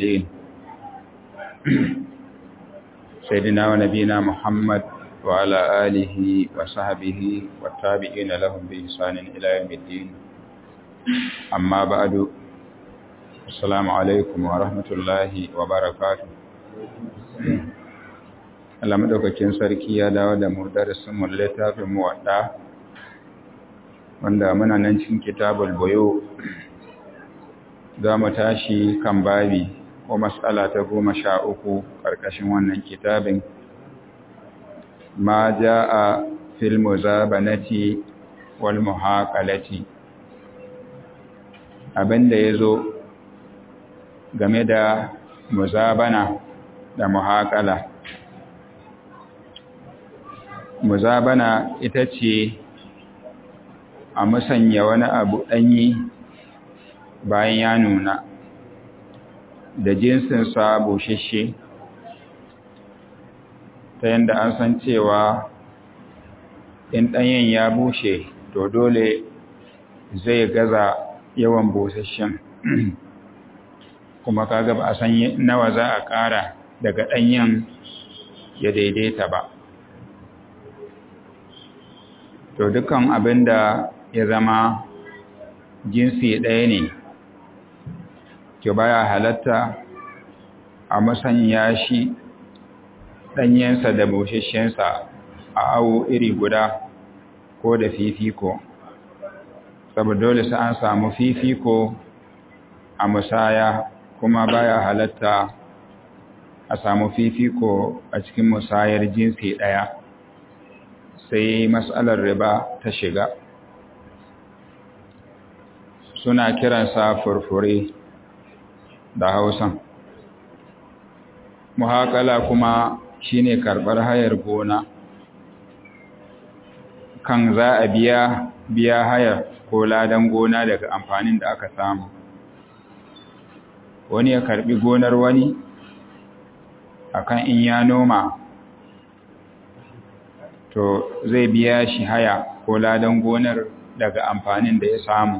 الدين سيدنا ونبينا محمد وعلى آله وصحبه والتابعين لهم بإحسان إلى يوم الدين أما بعد السلام عليكم ورحمة الله وبركاته Allah madaukakin sarki ya dawo da mu darasin mu littafin mu wadda wanda muna nan cikin kitabul boyo za mu tashi kan babi ko mas'ala ta goma sha uku ƙarƙashin wannan kitabin ma ja'a fil muzabanati wal muhaqalati abinda yazo game da muzabana da muhaqala muzabana ita ce a musanya wani abu ɗanyi bayan ya nuna da jinsinsa bushashe ta yadda an san cewa in ɗanyen ya bushe to dole zai gaza yawan busasshen kuma kaga ba a san nawa za a ƙara daga ɗanyen ya daidaita ba to dukan abin da ya zama jinsi ɗaya ne ke baya halatta a musanya shi ɗanyensa da bushashensa a awo iri guda ko da fifiko saboda dole sai an samu fifiko a musaya kuma baya halatta a samu fifiko a cikin musayar jinsi ɗaya sai matsalar riba ta shiga suna kiransa furfure da hausan muhakala kuma shine karɓar hayar gona kan za a biya biya hayar ko ladan gona daga amfanin da aka samu wani ya karɓi gonar wani akan in ya noma to zai biya shi haya ko ladan gonar daga amfanin da ya samu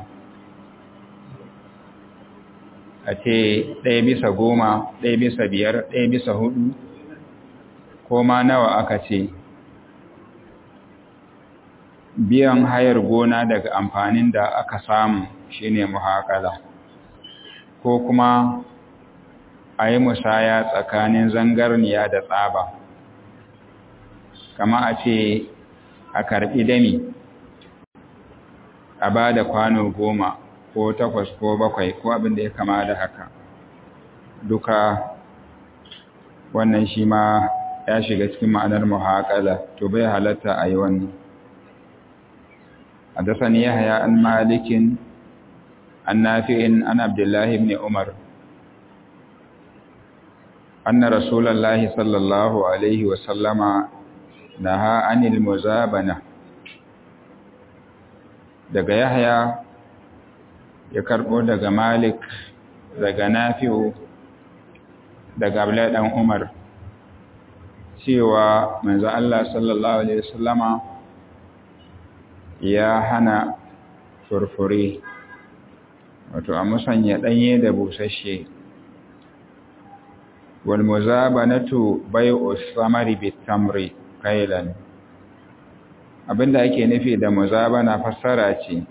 a ce ɗaya bisa goma ɗaya bisa biyar ɗaya bisa hudu ko ma nawa aka ce biyan hayar gona daga amfanin da aka samu shine muhakala ko kuma a yi musaya tsakanin zangarniya da tsaba kama a ce a karɓi dami a ba da kwano goma ko takwas ko bakwai ko abin da ya kama da haka duka wannan shi ma ya shiga cikin ma'anar muhaƙala to bai halatta a yi wannan حدثني يحيى عن مالك عن نافع عن عبد الله بن عمر أن رسول الله صلى الله عليه وسلم نهى عن المزابنة daga Yahya ya karbo daga Malik daga Nafi'u daga Abdullah dan Umar cewa manzo Allah sallallahu alaihi wasallama ya hana furfure wato a musanya danye da busasshe wal muzabanatu bai'u samari bitamri kailan abinda ake nufi da muzabana fassara ce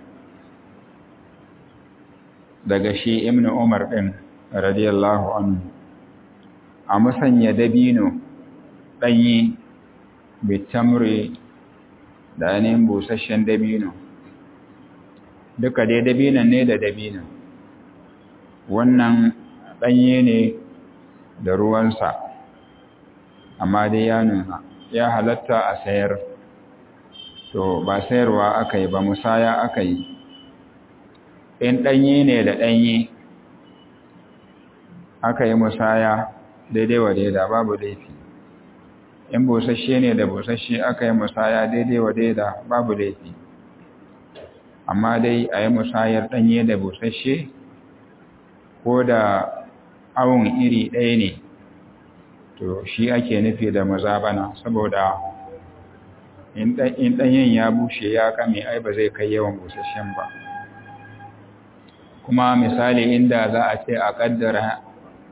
daga shi ibn umar din radiyallahu anhu a musanya dabino danye bitamri da ainihin busasshen dabino duka dai dabinon ne da dabino wannan ɗanye ne da ruwansa amma dai ya nuna ya halatta a sayar to ba sayarwa aka yi ba musaya aka yi in ɗanye ne da ɗanye aka yi musaya daidai wa daida babu laifi in busasshe ne da busasshe aka yi musaya daidai wa daida babu laifi amma dai a yi musayar ɗanye da busasshe ko da awon iri ɗaya ne to shi ake nufi da mazabana saboda in ɗanyen ya bushe ya kame ai ba zai kai yawan busasshen ba kuma misali inda za a ce a ƙaddara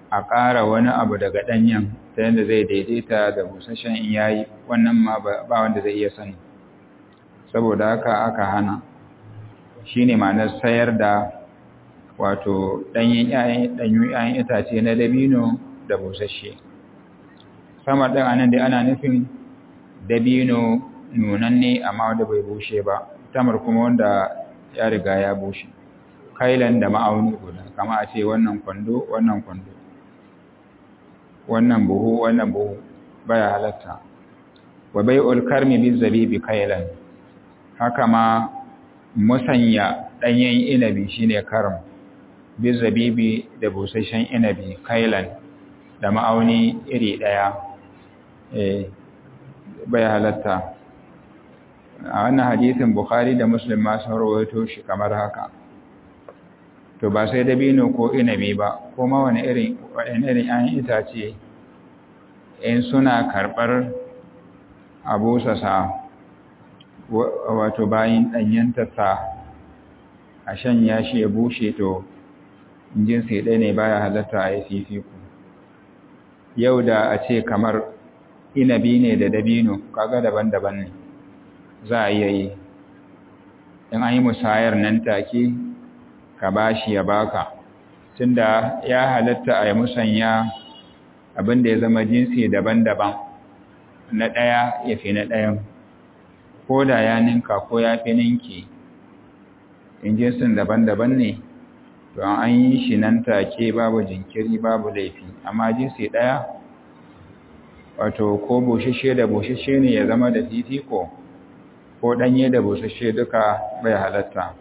a ƙara wani abu daga ɗanyen ta yadda zai daidaita da busasshen in yayi wannan ma ba wanda zai iya sani saboda haka aka hana shi ne ma'anar sayar da wato ɗanyen ‘ya'yan itace na dabino da busasshe sama ɗin anan dai ana nufin dabino nunanne amma wanda bai bushe ba tamar kuma wanda ya riga ya bushe kailan da ma'auni guda kama a ce wannan kwando wannan kwando wannan buhu wannan buhu baya halatta wa bai'ul karmi bi zabibi kailan haka ma musanya danyen inabi shine karam bi zabibi da busasshen inabi kailan da ma'auni iri daya eh baya halatta a wannan hadisin bukhari da muslim ma sun rawaito shi kamar haka to ba sai dabino ko inabi ba ko ma wani irin wani irin an itace in suna karɓar abu sasa wato bayin ɗanyentarsa a shanya shi ya bushe to jinsi ɗaya ne baya halatta a yi fifiku yau da a ce kamar inabi ne da dabino kaga daban-daban ne za a iya yi in an yi musayar nan take ka bashi ya baka tunda ya halatta a yi musanya abinda ya zama jinsi daban-daban na ɗaya ya fi na ɗayan ko da ya ninka ko ya fi ninki in jinsin daban-daban ne to an yi shi nan take babu jinkiri babu laifi amma jinsi ɗaya wato ko bushashe da bushashe ne ya zama da fifiko ko ɗanye da bushashe duka bai halatta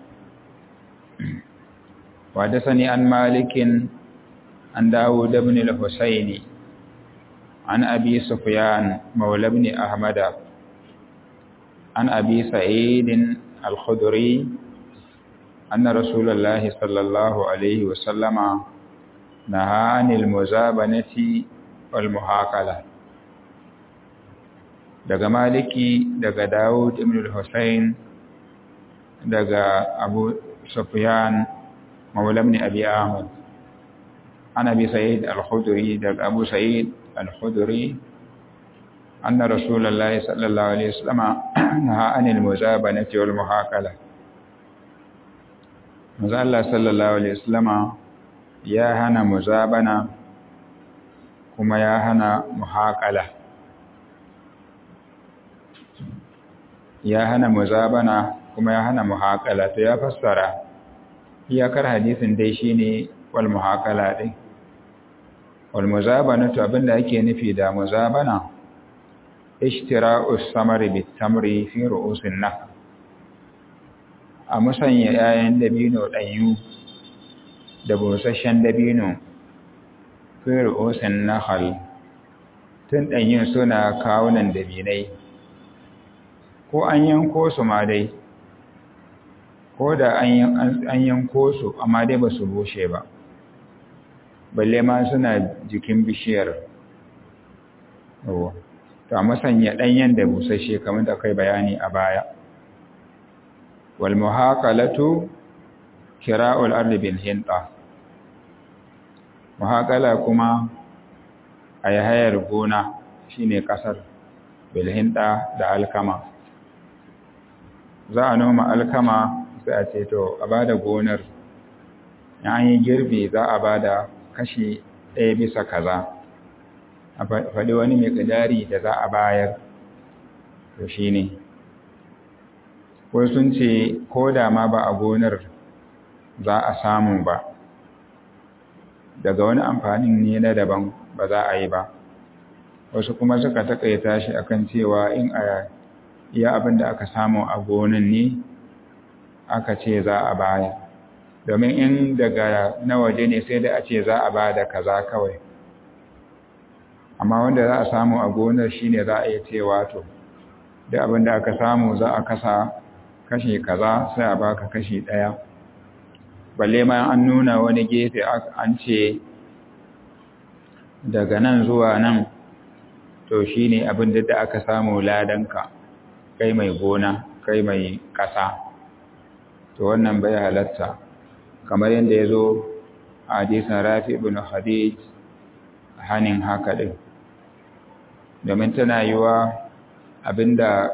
وحدثني عن مالك عن داود بن الحسين عن أبي سفيان مولى بن أحمد عن أبي سعيد الخدري أن رسول الله صلى الله عليه وسلم نهى عن المزابنة والمحاكلة daga maliki daga Dawud ibn al-Husayn daga Abu Sufyan مولى ابن أبي أحمد عن أبي سعيد الخدري دق أبو سعيد الخدري أن رسول الله صلى الله عليه وسلم نهى عن المزابنة والمحاكلة مزال الله صلى الله عليه وسلم يا هنا مزابنة كما يا هنا محاكلة ya hana muzabana kuma ya hana muhakala to ya fassara iyakar hadisin dai shine wal muhakala din wal muzabana to abinda ake nufi da muzabana ishtira'us samari bit tamri fi ru'usin nakh a musanya 'ya'yan dabino ɗanyu da busasshen dabino fi ru'usin nakhal tun ɗanyun suna kawunan dabinai ko an yanko su ma dai ko da an yanko su amma dai ba su bushe ba balle ma suna jikin bishiyar to a masanya ɗanyen da busasshe kamar da kai bayani a baya wal muhaqalatu kira'ul ardi bil hinta muhaqala kuma a hayar gona shine kasar bil hinta da alkama za a noma alkama sai a ce to a bada gonar an yi girbi za a bada kashi ɗaya bisa kaza a faɗi wani mai ƙidari da za a bayar to shi ne ko sun ce ko da ma ba a gonar za a samu ba daga wani amfanin ne na daban ba za a yi ba wasu kuma suka takaita shi akan cewa in a iya abin da aka samu a gonan ne aka ce za a baya domin in daga na waje ne sai da a ce za a ba da kaza kawai amma wanda za a samu a gonar shine za a iya cewa to da abin da aka samu za a kasa kashi kaza sai a baka kashi ɗaya balle ma an nuna wani gefe an ce daga nan zuwa nan to shine abin da aka samu ladanka kai mai gona kai mai ƙasa to wannan bai halatta kamar yadda ya zo a hadisan rafi ibn hadij hanin haka ɗin domin tana yiwa abinda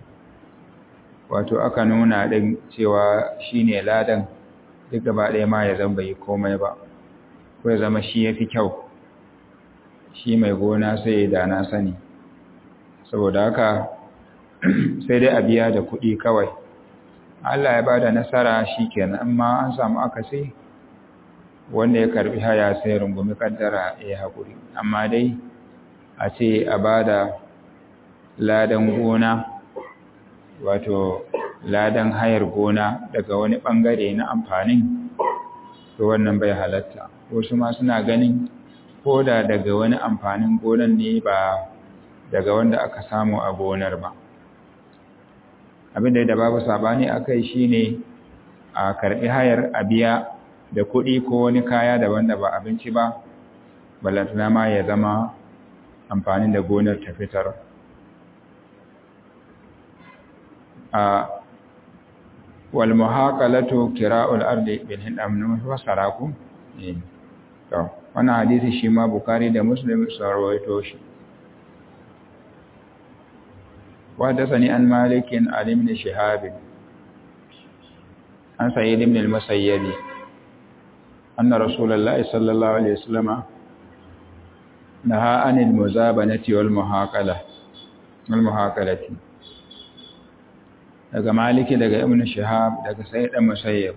wato aka nuna ɗin cewa shi ne ladan duk gaba ɗaya ma ya zama bai komai ba ko ya zama shi ya fi kyau shi mai gona sai ya dana sani saboda haka sai dai a biya da kuɗi kawai Allah ya ba da nasara shi kenan amma an samu akasi wanda ya karbi haya sai rungumi kaddara ya haƙuri amma dai a ce a ba da ladan gona wato ladan hayar gona daga wani ɓangare na amfanin to wannan bai halatta wasu ma suna ganin ko da daga wani amfanin gonan ne ba daga wanda aka samu a gonar ba abinda da babu sabani akai shine a karbi hayar a biya da kuɗi ko wani kaya daban da ba abinci ba balantana ma ya zama amfanin da gonar ta fitar a wal muhaqalatu kira'ul ardi bil hindam wa saraku to wannan hadisi shi ma bukari da muslim sun rawaito shi وحدثني عن مالك عن ابن شهاب عن سعيد بن المسيب أن رسول الله صلى الله عليه وسلم نهى عن المزابنة والمحاقلة والمحاقلة daga maliki daga ibn shihab daga sayyid dan musayyib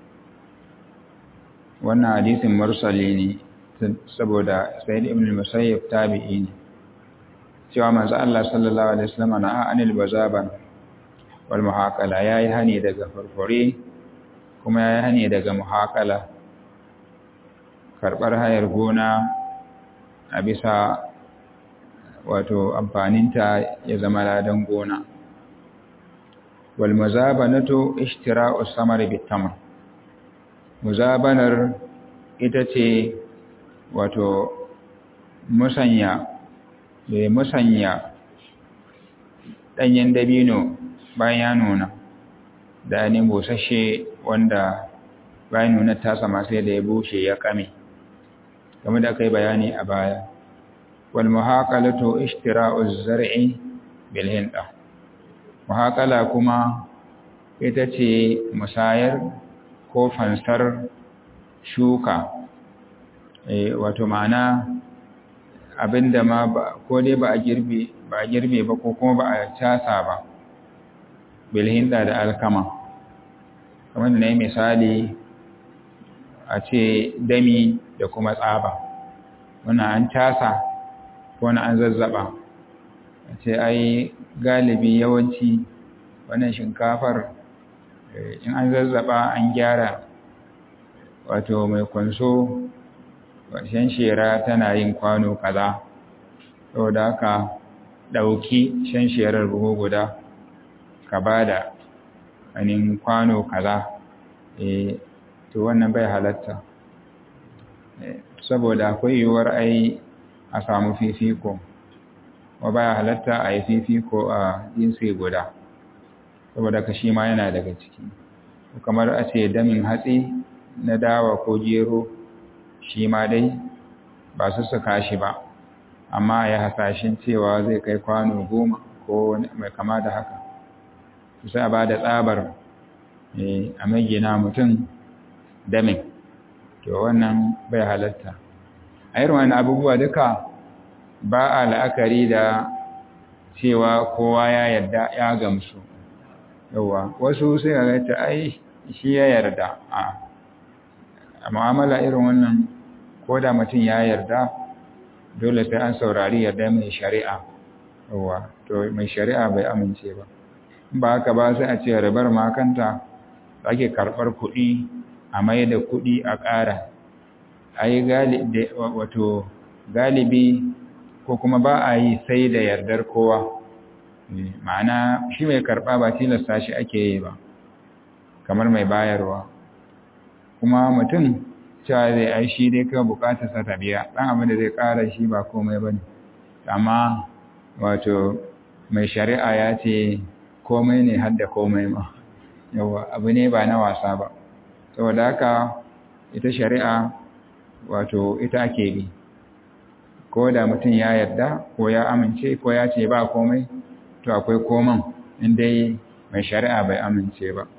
wannan hadisin mursali ne saboda sayyid ibn musayyib tabi'i ne cewa manzo Allah sallallahu alaihi wasallam na anil bazaban wal muhaqala yayi hani daga farfore kuma yayi hani daga muhaqala karbar hayar gona a bisa wato amfaninta ya zama ladan gona wal muzabanatu ishtira'u samari bitamr muzabanar ita ce wato musanya da musanya ɗanyen dabino bayan ya nuna da ne busashe wanda bayan nuna ta sama sai da ya bushe ya kame game da kai bayani a baya wal muhaqalatu ishtira'u zar'i bil hinda muhaqala kuma ita ce musayar ko fansar shuka eh wato ma'ana abinda ma ko dai ba a girbe ba a girbe ba ko kuma ba a casa ba bilhinda da alkama kamar da na yi misali a ce dami da kuma tsaba wannan an casa ko na an zazzaba a ce ai galibi yawanci wannan shinkafar in an zazzaba an gyara wato mai kwanso shan shera tana yin kwano kaza saboda haka ɗauki shan sherar buhu guda ka ba da anin kwano kaza e to wannan bai halatta saboda akwai yiwuwar ai a samu fifiko wa baya halatta a yi fifiko a jinsi guda saboda ka shi ma yana daga ciki kamar a ce damin hatsi na dawa ko gero shi ma dai ba su suka shi ba amma ya hasashen cewa zai kai kwano goma ko mai kama da haka sai a ba da tsabar a magina mutum damin to wannan bai halatta a irin wani abubuwa duka ba a la'akari da cewa kowa ya yarda ya gamsu yawa wasu sai ga ta ai shi ya yarda a mu'amala irin wannan ko da mutum ya yarda dole sai an saurari yarda mai shari'a yawa to mai shari'a bai amince ba ba haka ba sai a ce ribar makanta ake karɓar kuɗi a mai da kuɗi a ƙara a yi wato galibi ko kuma ba a yi sai da yardar kowa ma'ana shi mai karɓa ba tilasta shi ake yi ba kamar mai bayarwa kuma mutum cewa zai ai shi dai kawai bukatarsa ta biya ɗan abin da zai ƙara shi ba komai ba ne amma wato mai shari'a ya ce komai ne hadda komai ma yawa abu ne ba na wasa ba saboda haka ita shari'a wato ita ake bi ko da mutum ya yarda ko ya amince ko ya ce ba komai to akwai koman inda mai shari'a bai amince ba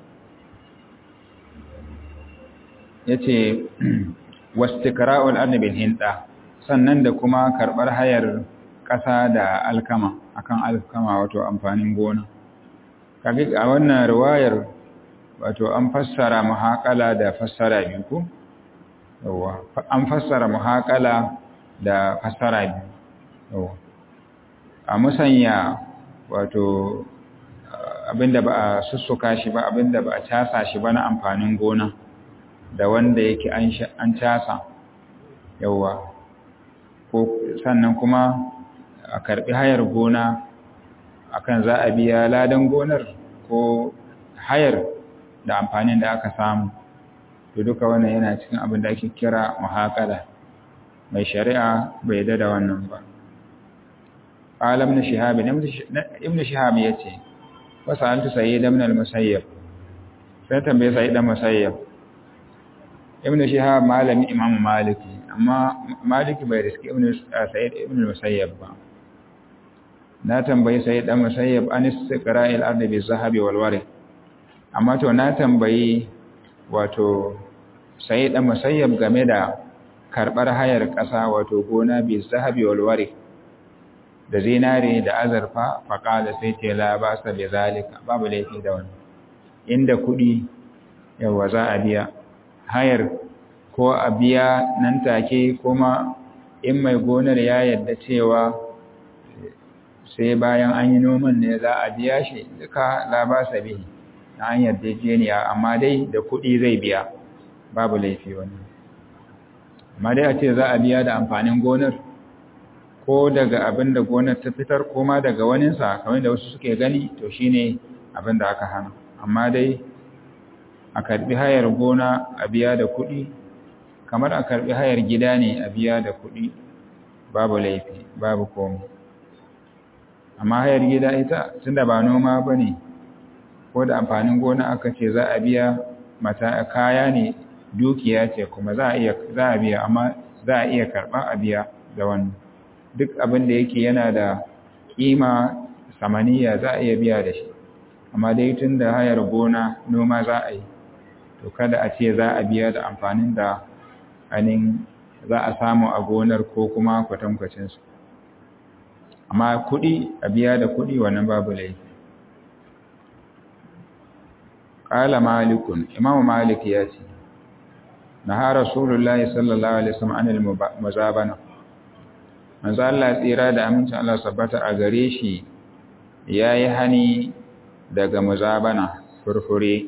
ya ce wastikra'ul annabin hinda sannan da kuma karɓar hayar ƙasa da alkama akan alkama wato amfanin gona kage a wannan riwayar wato an fassara muhaqala da fassara biyu ko yawa an fassara muhaqala da fassara biyu yawa a musanya wato abinda ba a sussuka shi ba abinda ba a casa shi ba na amfanin gona da wanda yake an casa yawa ko sannan kuma a karbi hayar gona akan za a biya ladan gonar ko hayar da amfanin da aka samu to duka wannan yana cikin abin da ake kira muhaqala mai shari'a bai da wannan ba alam na shihab ibn shihab yace wasaltu sayyid ibn al-musayyib sai tambaye sayyid ibn musayyib ibn shihab malami imam maliki amma maliki bai riski ibn sayyid ibn al-musayyib ba na tambayi sayyid ibn musayyib an istiqra'il ardi bi zahabi wal warith amma to na tambayi wato sayyid ibn musayyib game da karbar hayar ƙasa wato gona bi zahabi wal warith da zinare da azarfa faƙada sai ce la ba sa bi zalika babu laifi da wani inda kuɗi yawa za a biya hayar ko a biya nan take kuma in mai gonar ya yadda cewa sai bayan an yi noman ne za a biya shi duka la ba sa bihi na an yadda jeniya amma dai da kuɗi zai biya babu laifi wani amma dai a ce za a biya da amfanin gonar ko daga abin da gonar ta fitar ko ma daga waninsa kamar da wasu suke gani to shine abin da aka hana amma dai a karbi hayar gona a biya da kuɗi kamar a karbi hayar gida ne a biya da kuɗi babu laifi babu komai amma hayar gida ita tunda ba noma bane ko da amfanin gona aka ce za a biya mata kaya ne dukiya ce kuma za a iya za a biya amma za a iya karɓa a biya da wannan duk abin da yake yana da kima samaniya za a iya biya da shi amma dai tun da hayar gona noma za a yi to kada a ce za a biya da amfanin da anin za a samu a gonar ko kuma kwatankwacinsu amma kuɗi a biya da kuɗi wannan babu laifi ƙala malikun imamu malik ya ce na ha rasulullahi sallallahu alaihi wasallam anil muzabana manzo Allah tsira da amincin Allah sabbata a gare shi yayi hani daga muzabana furfure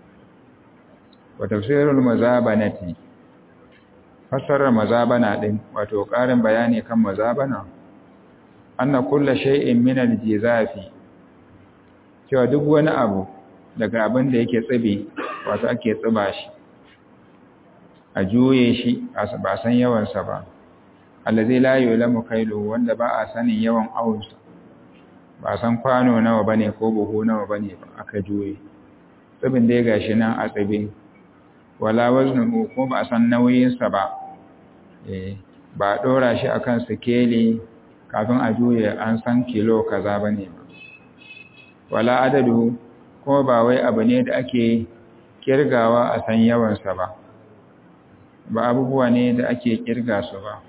wa tafsirul muzabanati fasarar muzabana din wato ƙarin bayani kan muzabana anna kullu shay'in min al-jizafi cewa duk wani abu daga abin da yake tsibi wato ake tsiba shi a juye shi ba san yawansa ba allazi la yulamu kailu wanda ba a sanin yawan awunsa ba san kwano nawa bane ko buhu nawa bane ba aka juye tsibin dai gashi nan a tsibe wala waznuhu ko ba san nauyin sa ba eh ba dora shi akan sikeli kafin a juye an san kilo kaza bane ba wala adadu ko ba wai abu ne da ake kirgawa a san yawan sa ba ba abubuwa ne da ake kirga su ba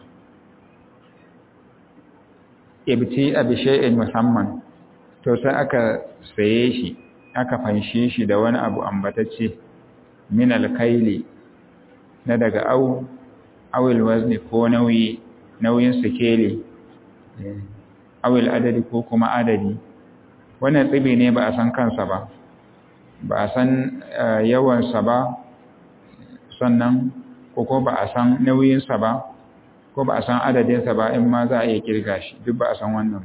ibti abi shay'in musamman to sai aka saye shi aka fanshe shi da wani abu ambatacce min alkaili na daga au awil wazni ko nauyi nauyin sikeli awil adadi ko kuma adadi wannan tsibi ne ba a san kansa ba ba a san yawansa ba sannan ko ko ba a san nauyinsa ba ko ba a san adadinsa ba in ma za a iya kirga shi duk ba a san wannan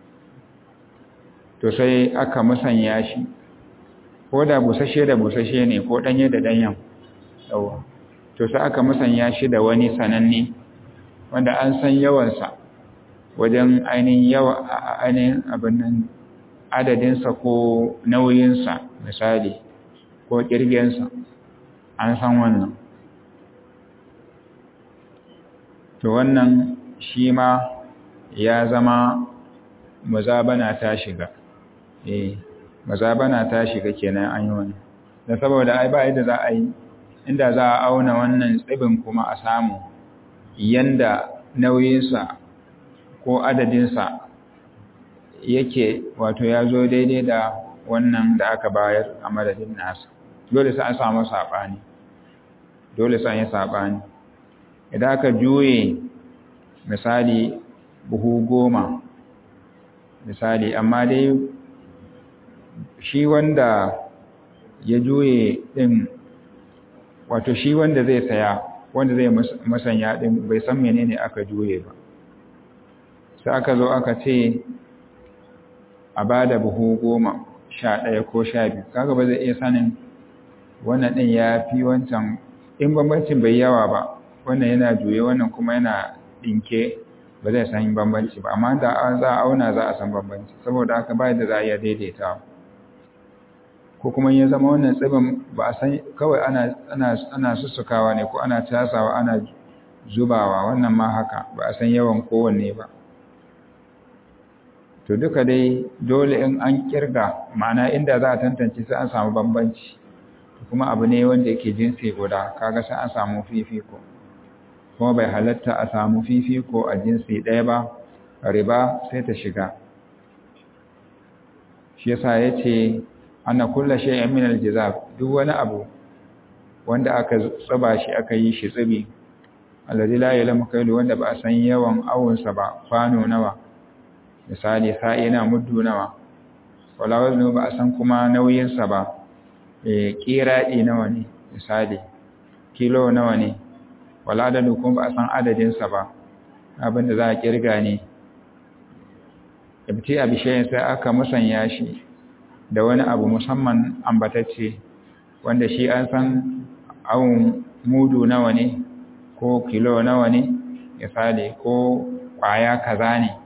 to sai aka musanya shi ko da busashe da busashe ne ko danye da danyen yawa to sai aka musanya shi da wani sananne wanda an san yawansa wajen ainihin yawa ainihin abin nan adadinsa ko nauyinsa misali ko kirgensa an san wannan to wannan shi ma ya zama muzabana ta shiga eh muzabana ta shiga kenan an yi wani da saboda ai ba yadda za a yi inda za a auna wannan tsibin kuma a samu yanda nauyinsa ko adadinsa yake wato ya zo daidai da wannan da aka bayar a madadin nasa dole sai an samu saɓani dole sai an yi saɓani idan aka juye misali buhu goma misali amma dai shi wanda ya juye ɗin wato shi wanda zai saya wanda zai masanya ɗin bai san menene aka juye ba sai aka zo aka ce a ba da buhu goma sha ɗaya ko sha biyu kaga ba zai iya sanin wannan ɗin ya fi wancan in bambancin bai yawa ba wannan yana juye wannan kuma yana ɗinke ba zai san bambanci ba amma da za a auna za a san bambanci saboda haka ba da za a iya daidaita ko kuma ya zama wannan tsibin ba a san kawai ana ana ana sussukawa ne ko ana tasawa ana zubawa wannan ma haka ba a san yawan kowanne ba to duka dai dole in an kirga ma'ana inda za a tantance sai an samu bambanci kuma abu ne wanda yake jinsi guda kaga sai an samu fifiko kuma bai halatta a samu fifiko a jinsi ɗaya ba riba sai ta shiga shi yasa yace ana kulla shay'in min aljizab duk wani abu wanda aka tsaba shi aka yi shi tsibi alladhi la ya'lamu kailu wanda ba a san yawan awunsa ba kwano nawa misali sa'i na muddu nawa wala waznu ba a san kuma nauyinsa ba eh kiradi nawa ne misali kilo nawa ne wala adadu kuma ba a san adadinsa ba abinda za a kirga ne ibti abishayin sai aka musanya shi da wani abu musamman ambatacce wanda shi an san awun mudu nawa ne ko kilo nawa ne misali ko kwaya kaza ne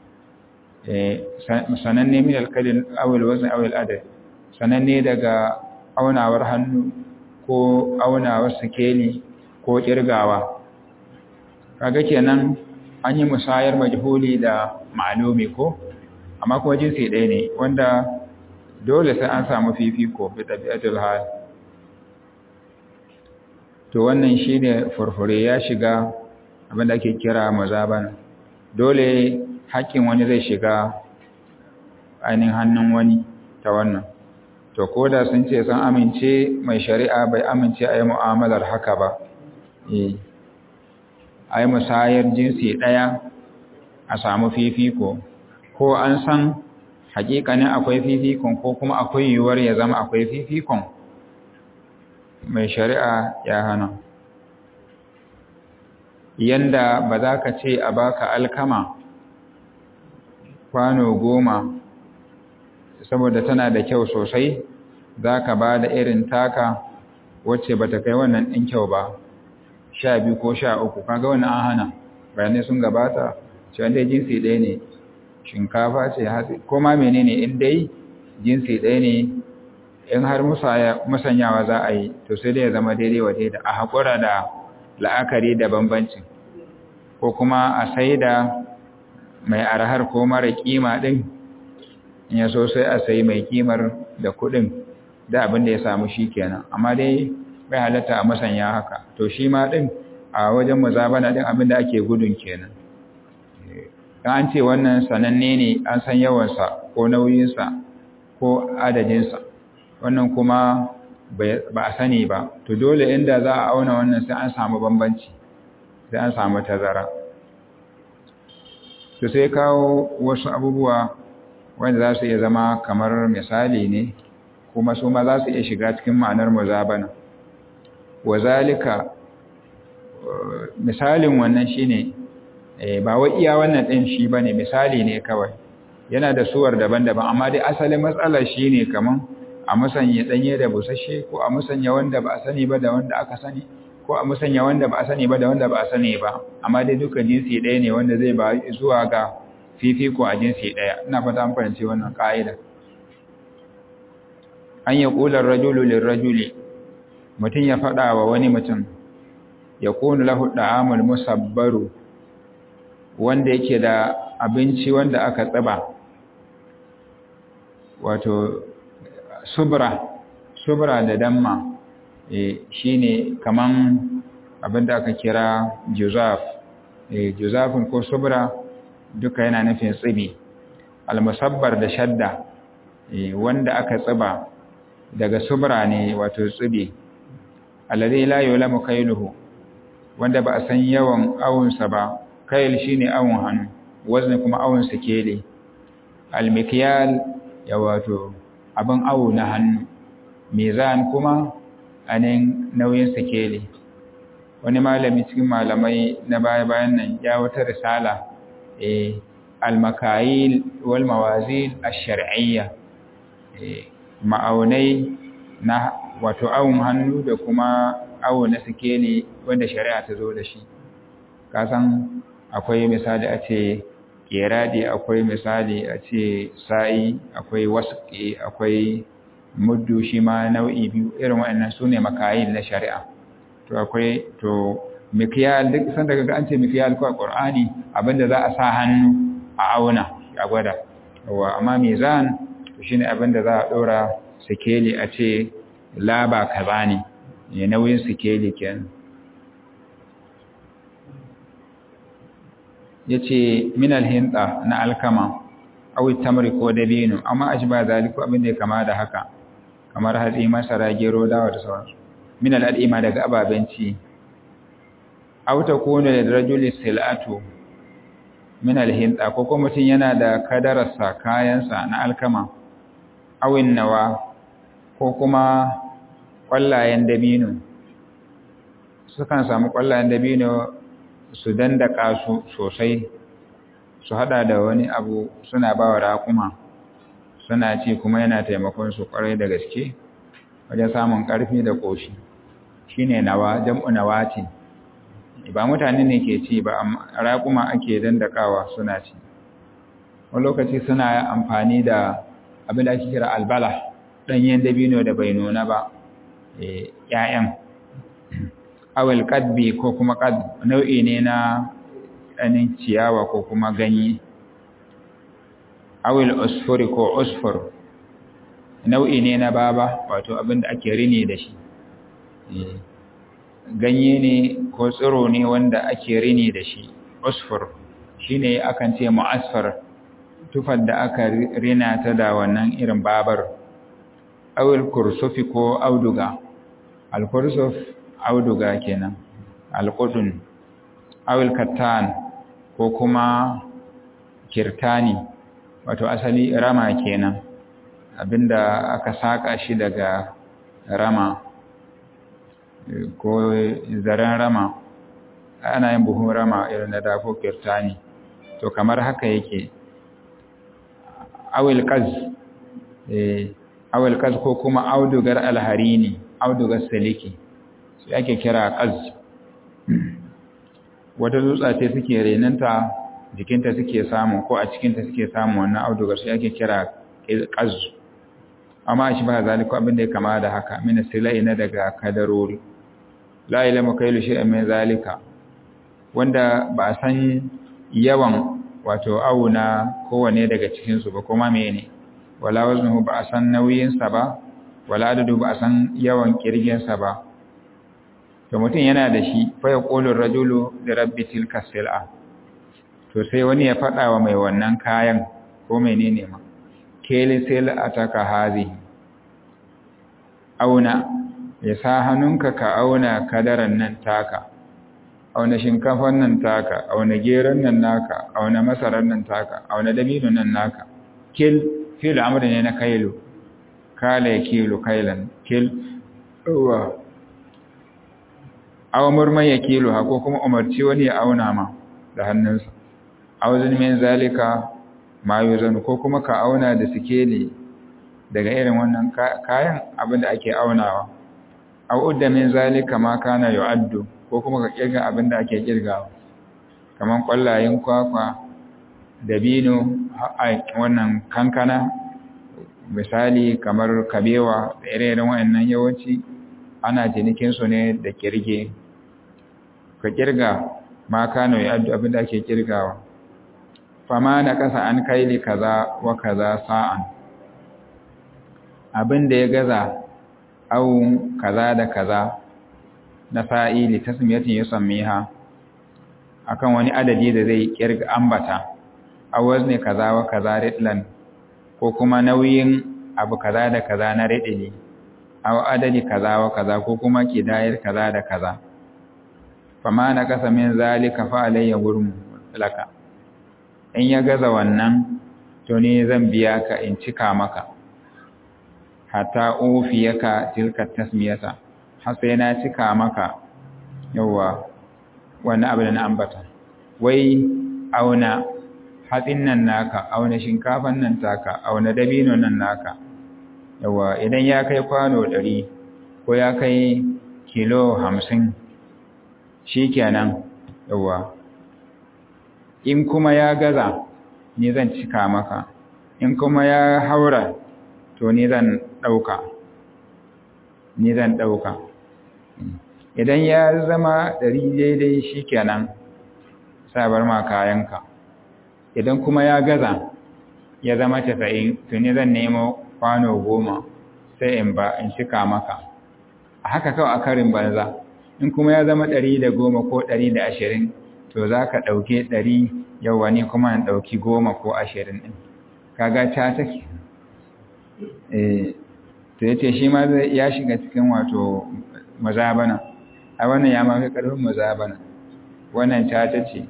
sananne min alkalin awil wazn awil adad sananne daga aunawar hannu ko aunawar sikeli ko kirgawa kaga kenan an yi musayar majhuli da ma'lumi ko amma kuma jinsi ɗaya ne wanda dole sai an samu fifiko bi tabi'atul hal to wannan shine furfure ya shiga abinda ake kira mazabana dole haƙƙin wani zai shiga ainihin hannun wani ta wannan to ko da sun ce sun amince mai shari'a bai amince a yi mu'amalar haka ba a yi musayar jinsi ɗaya a samu fifiko ko an san hakikanin akwai fifikon ko kuma akwai yiwuwar ya zama akwai fifikon mai shari'a ya hana yanda ba za ka ce a baka alkama kwano goma saboda tana da kyau sosai za ka ba da irin taka wacce ba ta kai wannan ɗin kyau ba sha biyu ko sha uku kaga wani an hana bayanai sun gabata shi wanda jinsi ɗaya ne shinkafa ce hatsi ko ma menene in dai jinsi ɗaya ne in har musanyawa za a yi to sai dai ya zama daidai wa daida a haƙura da la'akari da bambancin ko kuma a sai da mai arhar ko mara kima ɗin in ya so sai a sai mai kimar da kuɗin da abin da ya samu shi kenan amma dai bai halatta a musanya haka to shi ma ɗin a wajen muzabana ɗin abin da ake gudun kenan an ce wannan sananne ne an san yawansa ko nauyinsa ko adadinsa wannan kuma ba a sani ba to dole inda za a auna wannan sai an samu bambanci sai an samu tazara to sai kawo wasu abubuwa wanda za su iya zama kamar misali ne kuma su ma za su iya shiga cikin ma'anar muzabana wazalika misalin wannan shine ba wai iya wannan ɗin shi ba ne misali ne kawai yana da suwar daban-daban amma dai asalin matsalar shi ne kaman a musanya ɗanye da busasshe ko a musanya wanda ba a sani ba da wanda aka sani ko a musanya wanda ba a sani ba da wanda ba a sani ba amma dai duka jinsi ɗaya ne wanda zai ba zuwa ga fifiko a jinsi ɗaya ina fata an fahimci wannan ƙa'ida an yi ƙular rajulu lirrajuli mutum ya faɗa wa wani mutum ya kunu lahu da'amul musabbaru wanda yake da abinci wanda aka tsiba wato subra subra da damma e, shine kaman abinda aka kira juzaf e, juzafin ko subra duka yana nufin tsibi almusabbar da shadda e, wanda aka tsiba daga subra ne wato tsibi alladhi la yulamu kailuhu wanda ba a san yawan awunsa ba kail shine awun hannu wazni kuma awun sikeli almikyal ya wato abin awu na hannu mizan kuma anin nauyin sikeli wani malami cikin malamai na baya-bayan nan ya wata risala eh almakayil wal mawazin ash-shar'iyya eh ma'aunai na wato awun hannu da kuma awo na sikeli wanda shari'a ta zo da shi kasan akwai misali a ce kerade akwai misali a ce sa'i akwai wasu akwai muddu shi ma nau'i biyu irin waɗannan su ne makayin na shari'a to akwai to mikiyal duk san daga an ce mikiyal ko a ƙur'ani abinda za a sa hannu a auna a gwada wa amma mizan to shine abinda za a ɗora sikeli a ce laba kaza ne ya nauyin sikeli kenan ya ce minal hinta na alkama awi tamri ko dabino amma a shi ba zaliku abin da ya kama da haka kamar hatsi masara gero dawa da sauransu minal al'ima daga ababenci auta kone da rajuli silatu minal hinta ko kuma mutum yana da kadararsa kayansa na alkama awin nawa ko kuma ƙwallayen dabino sukan samu ƙwallayen dabino su dandaka su sosai su hada da wani abu suna ba wa raƙuma suna ci kuma yana taimakon su ƙwarai da gaske wajen samun ƙarfi da ƙoshi shi ne nawa jam'u nawa ce ba mutane ne ke ci ba raƙuma ake dandakawa suna ci wani lokaci suna amfani da abin da ake kira albala ɗanyen dabino da bai nuna ba ‘ya'yan awil kadbi ko kuma kad nau'i ne na ɗanin ciyawa ko kuma ganye awil usfuri ko usfur nau'i ne na baba wato abin da ake rini da shi ganye ne ko tsiro ne wanda ake rini da shi usfur shi ne akan ce mu'asfar tufar da aka rina ta da wannan irin babar awil kursufi ko auduga al-kursuf auduga kenan alƙudun awil kattan ko kuma kirtani wato asali rama kenan abinda aka saka shi daga rama ko zaren rama ana yin buhun rama irin na dafo kirtani to kamar haka yake awil kaz awil kaz ko kuma audugar alharini audugar siliki su ake kira ƙaz wata dutsa ce suke renanta jikinta suke samu ko a cikinta suke samu wannan audugar su ake kira ƙaz amma shi ba zaliku abin da ya kama da haka mina silai na daga kadarori la ilama kailu shay'an min zalika wanda ba a san yawan wato auna kowane daga cikin su ba kuma mene wala waznuhu ba a san nauyin sa ba wala adadu ba a san yawan kirgin sa ba to mutum yana da shi fa yaqulu rajulu li rabbi tilka sil'a to sai wani ya fada wa mai wannan kayan ko menene ma kele sil'ataka hazihi auna ya sa hannunka ka auna kadaran nan taka auna shinkafan nan taka auna geron nan naka auna masarar nan taka auna dabino nan naka kil fil amri ne na kailu kala ya kilo kailan kil uwa aw murman ya kilo ha ko kuma umarci wani ya auna ma da hannunsa aw min zalika ma yuzanu ko kuma ka auna da sikeli daga irin wannan kayan abinda ake aunawa aw udda min zalika ma kana yu'addu ko kuma ka kirga abinda ake kirgawa kaman kwallayen kwakwa dabino wannan kankana misali kamar kabewa da ire-iren wayannan yawanci ana cinikin su ne da kirge ka kirga ma kana yu'addu abinda ake kirgawa fama na ƙasa an kaili kaza wa kaza sa'an abin da ya gaza awun kaza da kaza na fa'ili tasmiyatin yusammiha akan wani adadi da zai kirga ambata awaz ne kaza wa kaza ridlan ko kuma nauyin abu kaza da kaza na ridili aw adadi kaza wa kaza ko kuma kidayar kaza da kaza fama na kasa min zalika fa alayya gurmu laka in ya gaza wannan to ne zan biya ka in cika maka hatta ufiyaka tilka tasmiyata har sai na cika maka yawa wannan abu da na ambata wai auna hatsin nan naka auna shinkafan nan taka auna dabino nan naka yawa idan ya kai kwano ɗari ko ya kai kilo hamsin shi kenan yawa in kuma ya gaza ni zan cika maka in kuma ya haura to ni zan ɗauka ni zan ɗauka idan ya zama ɗari daidai shi kenan sabar ma kayanka idan kuma ya gaza ya zama casa'in to ni zan nemo kwano goma sai in ba in cika maka a haka kawai a karin banza in kuma ya zama ɗari da goma ko ɗari da ashirin to za ka ɗauke ɗari yau wani kuma in ɗauki goma ko ashirin ɗin kaga ta take to ya ce shi ma ya shiga cikin wato mazabana a wannan ya mafi ƙarfin mazabana wannan ta ta ce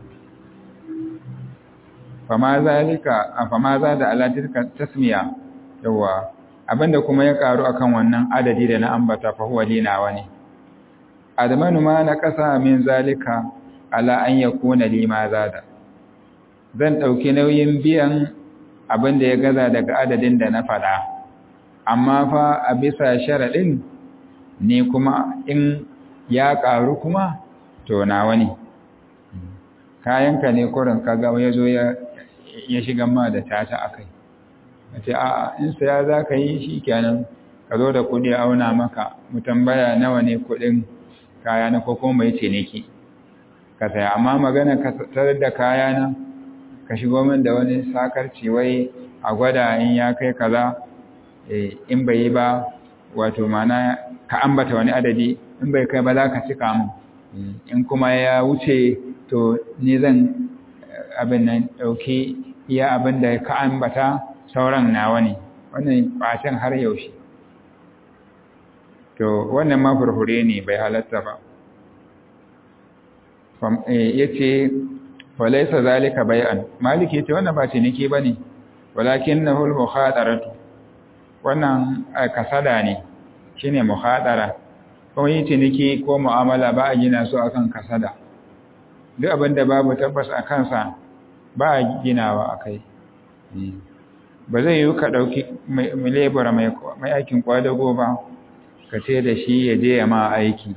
fama za da alatirka tasmiya yawa abinda kuma ya karu akan wannan adadi da na ambata fa huwa linawa ne admanu ma na kasa min zalika ala an yakuna lima zada zan dauki nauyin biyan abinda ya gaza daga adadin da na fada amma fa a bisa sharadin ne kuma in ya karu kuma to nawa ne kayanka ne kurin kaga ya zo ya shiga ma da tata akai ce a in saya za ka yi shi kenan ka zo da kudi auna maka mu tambaya nawa ne kudin kaya na ko kuma mai ciniki ka saya amma magana ka tarar da kaya na ka shigo min da wani sakarci wai a gwada in ya kai kaza in bai yi ba wato mana ka ambata wani adadi in bai kai ba za ka cika min in kuma ya wuce to ni zan abin nan ɗauki iya abin da ka ambata sauran nawa ne wannan ɓacin har yaushe to wannan ma furfure ne bai halatta ba ya ce falaisa zalika bai'an maliki ce wannan ba ciniki ba ne walakin na hul muhadaratu wannan kasada ne shi ne muhadara kuma yi ciniki ko mu'amala ba a gina su akan kasada duk abin da babu tabbas a kansa ba a ginawa a kai ba zai yi ka ɗauki lebura mai aikin kwadago ba ka ce da shi ya je ya ma aiki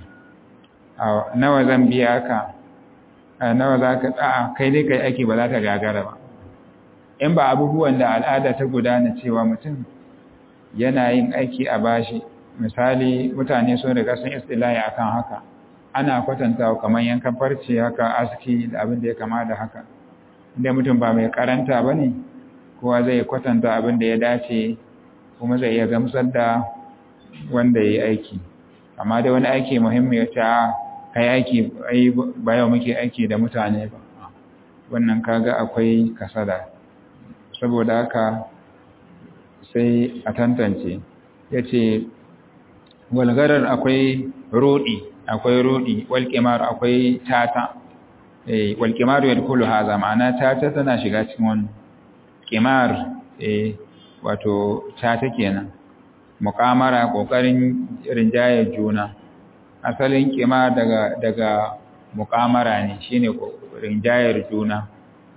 nawa zan biya ka nawa za ka ɗa'a kai dai kai aiki ba za ta gagara ba in ba abubuwan da al'ada ta gudana cewa mutum yana yin aiki a bashi misali mutane sun riga sun istilahi akan haka ana kwatantawa kamar yankan farce haka aski da abin da ya kama da haka inda mutum ba mai karanta ba ne kowa zai kwatanta abin da ya dace kuma zai iya gamsar da wanda ya yi aiki amma da wani aiki muhimmi ya ce a kai aiki ba yau muke aiki da mutane ba wannan kaga akwai kasada saboda haka sai a tantance ya ce walgarar akwai rudi akwai rudi walƙimar akwai tata walƙimar yadda kulu haza ma'ana tata tana shiga cikin wani ƙimar wato tata kenan muƙamara ƙoƙarin rinjayar juna asalin ƙimar daga daga muƙamara ne shine rinjayar juna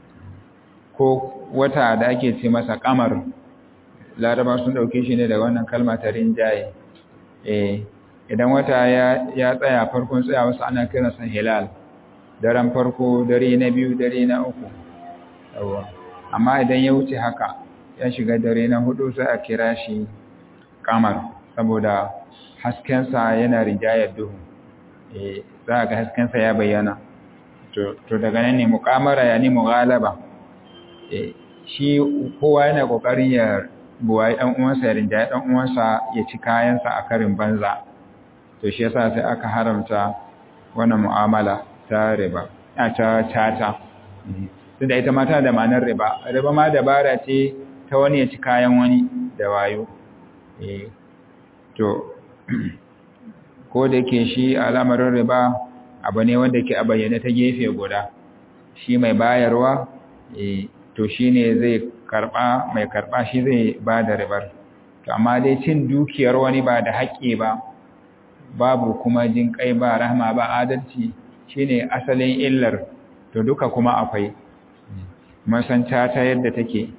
ko wata da ake ce masa kamar laraba sun dauke shi ne da wannan kalma ta rinjaye eh idan wata ya ya tsaya farkon tsaya wasu ana kiran sa hilal daren farko dare na biyu dare na uku yawa amma idan ya wuce haka ya shiga dare na hudu sai a kira shi kamar saboda hasken sa yana rinjayar duhu eh za ga hasken sa ya bayyana to to daga nan ne muqamara yani mughalaba shi kowa yana kokarin ya buwaye dan uwansa ya rinjaye dan uwansa ya ci kayansa a karin banza to shi yasa sai aka haramta wannan mu'amala ta riba a ta tata tunda ita ma tana da ma'anar riba riba ma dabara ce ta wani ya ci kayan wani da wayo eh to ko da yake shi al'amarin riba abu ne wanda ke a bayyane ta gefe guda shi mai bayarwa eh to shine zai karba mai karba shi zai ba da ribar to amma dai cin dukiyar wani ba da haƙƙi ba babu kuma jin kai ba rahma ba adalci shine asalin illar to duka kuma akwai masanta ta yadda take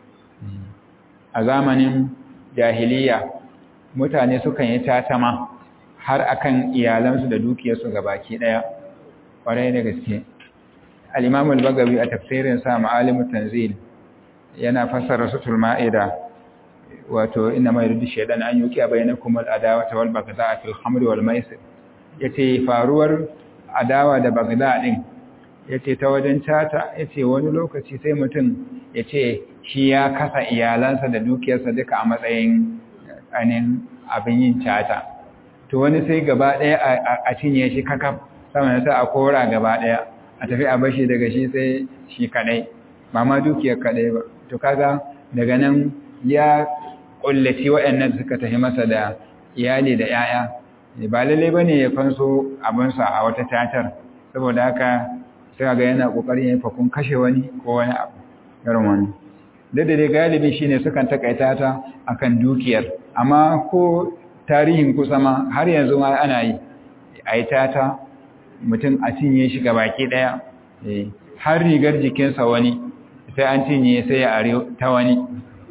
a zamanin jahiliya mutane sukan yi tatama har akan iyalansu da dukiyarsu gabaki daya kwarai da gaske al-imam al-bagawi a tafsirin sa ma'alimut tanzil yana fassara sutul ma'ida wato inna ma yuridu shaytan an yuki bainakum al-adawata wal baghdha fil khamri wal maisir yace faruwar adawa da baghdha din yace ta wajen tata yace wani lokaci sai mutum yace shi ya kasa iyalansa da dukiyarsa duka a matsayin anin abin yin tata to wani sai gaba daya a cinye shi kakaf sama sai a kora gaba daya a tafi a bashi daga shi sai shi kadai ba ma dukiyar kadai ba to kaga daga nan ya kullaci waɗannan suka tafi masa da iyali da yaya ba lalle bane ya fanso abinsa a wata tatar saboda haka sai ga yana kokarin ya fakun kashe wani ko wani abu irin wani da dai galibi shine sukan takaita ta akan dukiyar amma ko tarihin kusa ma har yanzu ma ana yi ai tata mutum a cinye shi baki daya har rigar jikinsa wani sai an cinye sai ya are ta wani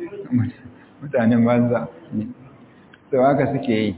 mutanen banza to haka suke yi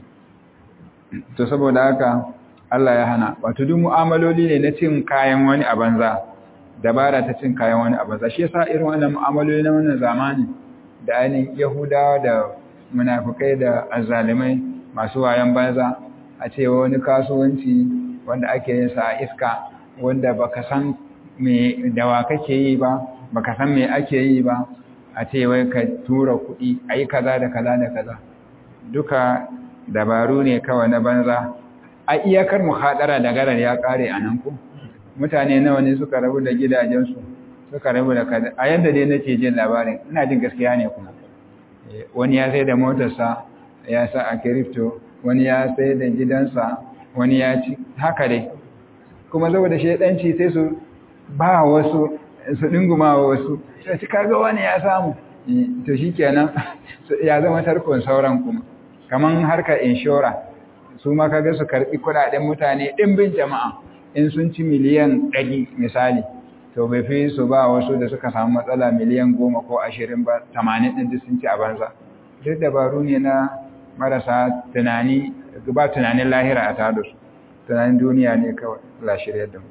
to saboda haka Allah ya hana wato duk mu'amaloli ne na cin kayan wani a banza dabara ta cin kayan wani a banza shi yasa irin wannan mu'amaloli na wannan zamani da ainihin Yahudawa da munafukai da azzalimai masu wayan banza a ce wani kasuwanci wanda ake yin sa a iska wanda baka san me dawa kake yi ba baka san me ake yi ba a ce wai ka tura kuɗi ayi kaza da kaza da kaza duka dabaru ne kawai na banza a iyakar muhadara da garar ya kare a nan ku mutane nawa ne suka rabu da gidajensu suka rabu da kaza a yadda dai nake jin labarin ina jin gaskiya ne kuma wani ya sai da motarsa ya sa a kirifto wani ya sai da gidansa wani ya ci haka dai kuma saboda shaidanci sai su ba wasu su dinguma wasu sai ci kaga wani ya samu to shikenan ya zama tarkon sauran kuma kaman harkar inshora su ma kaga su karbi kudaden mutane dimbin jama'a in sun ci miliyan 100 misali to bai fi su ba wasu da suka samu matsala miliyan 10 ko 20 ba 80 din sun ci a banza duk dabaru ne na marasa tunani ba tunanin lahira a tada su tunanin duniya ne kawai la shirya da mu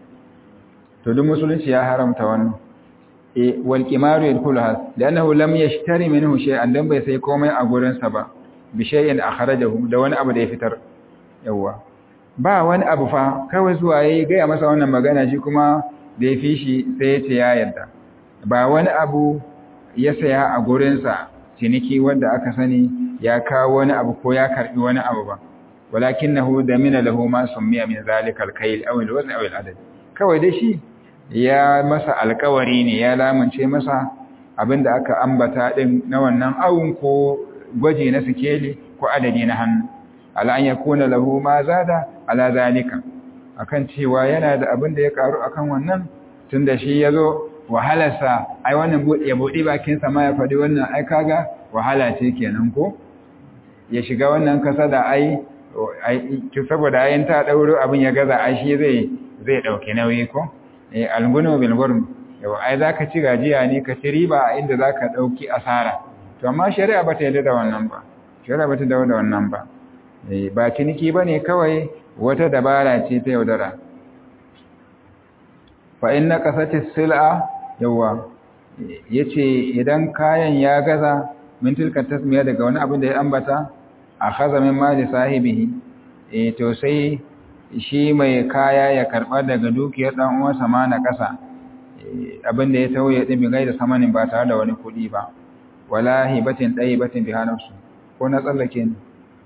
to duk musulunci ya haramta wannan e wal qimaru yadkhuluha li'annahu lam yashtari minhu shay'an dan bai sai komai a gurin sa ba bi shay'in akhrajahu da wani abu da ya fitar yawa ba wani abu fa kawai zuwa yayi ga masa wannan magana shi kuma da ya fi shi sai ya ce ya yarda ba wani abu ya saya a gurin sa ciniki wanda aka sani ya kawo wani abu ko ya karbi wani abu ba walakinahu damina lahu ma summiya min zalika al-kayl aw al-wazn aw al-adad kawai dai shi ya masa alkawari ne ya lamunce masa abinda aka ambata din na wannan awun ko gwaji na sikeli ko adadi na hannu ala an yakuna lahu ma zada ala zalika akan cewa yana da abin da ya karu akan wannan tunda shi yazo wahalarsa ai wannan ya bude bakin sa ma ya fadi wannan ai kaga wahala ce kenan ko ya shiga wannan kasa da ai saboda ayin ta dauro abin ya gaza ai shi zai zai dauke nauyi ko eh algunu bil gurm yau ai zaka ci gajiya ne ka ci riba inda zaka dauki asara to amma shari'a bata yarda da wannan ba shari'a bata yarda da wannan ba eh ba ciniki bane kawai wata dabara ce ta yaudara fa inna qasatis sil'a yawa yace idan kayan ya gaza min tilka tasmiya daga wani abin da ya ambata akhadha min mali sahibihi eh to sai shi mai kaya ya karba daga dukiyar dan uwansa ma na kasa abin da ya tauye din bigai da samanin ba tare da wani kuɗi ba wala hibatin ɗaya batin bi hanarsu ko na tsallake ne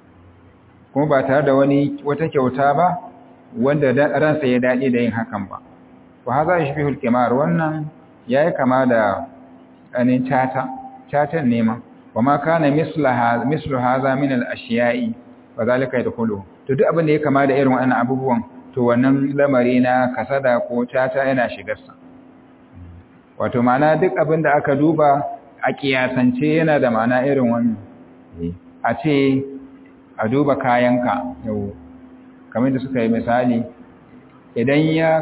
kuma ba tare da wani wata kyauta ba wanda ransa ya daɗi da yin hakan ba wa haza shi fihul kimar wannan ya yi kama da anin cata catan nema wa ma kana mislu haza min al-ashiya'i wa zalika yadkhulu to duk abin da ya kama da irin wannan abubuwan to wannan lamari na kasada ko cata yana shigarsa wato ma'ana duk abin da aka duba a kiyasance yana da ma'ana irin wannan a ce a duba kayanka yau kamar da suka yi misali idan ya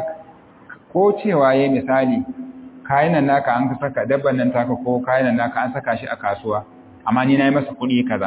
ko cewa ya misali kayan naka an saka dabban nan taka ko kayan naka an saka shi a kasuwa amma ni na yi masa kuɗi kaza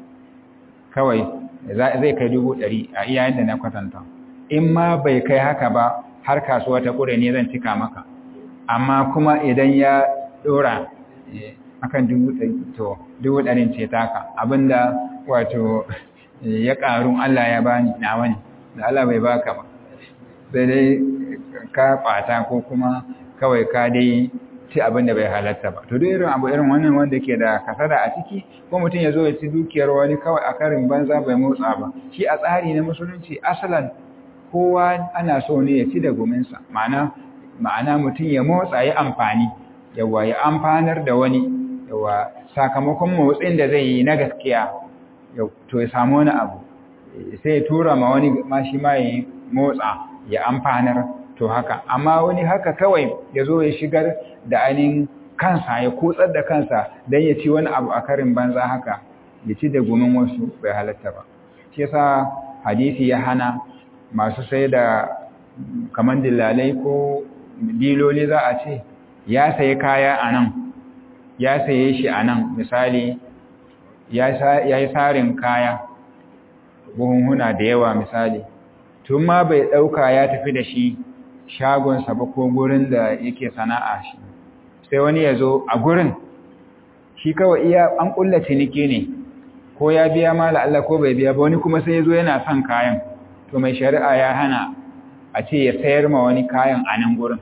kawai zai kai dubu ɗari a iya yadda na kwatanta in ma bai kai haka ba har kasuwa ta ƙure ne zan cika maka amma kuma idan ya ɗora akan dubu ɗari to dubu ɗarin ce taka abinda wato ya ƙaru Allah ya bani na wani da Allah bai baka ba sai dai ka ɓata ko kuma kawai ka dai ci abin da bai halatta ba to duk irin abu irin wannan wanda ke da kasada a ciki ko mutum ya zo ya ci dukiyar wani kawai a karin banza bai motsa ba shi a tsari na musulunci asalan kowa ana so ne ya ci da guminsa ma'ana ma'ana mutum ya motsa ya amfani yawa ya amfanar da wani yawa sakamakon motsin da zai yi na gaskiya to ya samu wani abu sai ya tura ma wani ma shi ma ya motsa ya amfanar to haka amma wani haka kawai ya zo ya shigar da ainihin kansa ya kutsar da kansa don ya ci wani abu a karin banza haka ya ci da gumin wasu bai halatta ba shi yasa hadisi ya hana masu sai da kamar dillalai ko diloli za a ce ya sayi kaya a nan ya saye shi a nan misali ya yi tsarin kaya buhunhuna da yawa misali tun ma bai ɗauka ya tafi da shi shagonsa ba ko gurin da yake sana'a shi sai wani ya zo a gurin shi kawai iya an ƙulla ciniki ne ko ya biya ma Allah ko bai biya ba wani kuma sai ya zo yana son kayan to mai shari'a ya hana a ce ya sayar ma wani kayan a nan gurin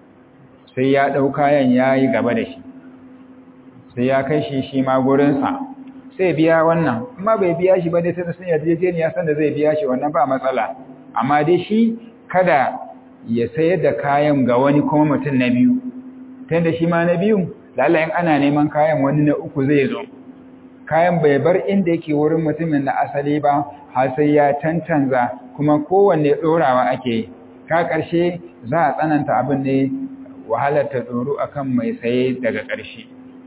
sai ya ɗau kayan ya yi gaba da shi sai ya kai shi shi ma gurinsa sai biya wannan amma bai biya shi ba dai sai da sun yarjejeniya san da zai biya shi wannan ba matsala amma dai shi kada ya sayar da kayan ga wani kuma mutum na biyu ta da shi ma na biyu lalayin ana neman kayan wani na uku zai zo kayan bai bar inda yake wurin mutumin na asali ba har sai ya cancanza kuma kowanne ɗorawa ake yi ka ƙarshe za a tsananta abin ne wahalar ta tsoro akan mai saye daga ƙarshe